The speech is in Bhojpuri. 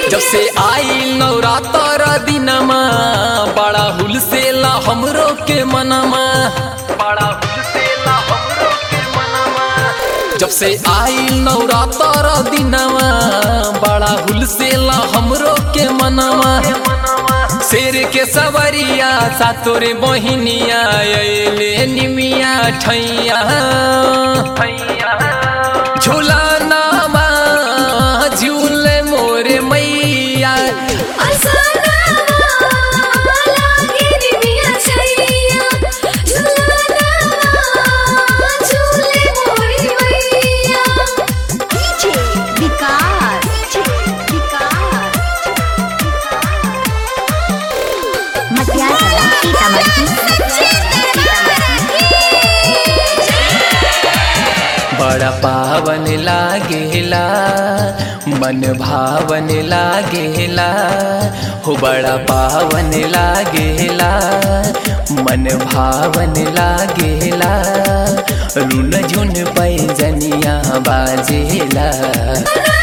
जब से आई नवरात्र दिनमा बड़ा हुलसेला हमरो के मनमा बड़ा हुलसेला हमरो के मनमा जब से आई नवरात्र दिनमा बड़ा हुलसेला हमरो के मनमा शेर के सवरिया सातोरे बहिनिया अइले निमिया ठैया झूला नामा झूले मोरे मैया बड़ा पावन लागेला मन भावन लागेला हो बड़ा पावन लागेला मन भावन लागेला रुन झुन पैजनिया बाजेला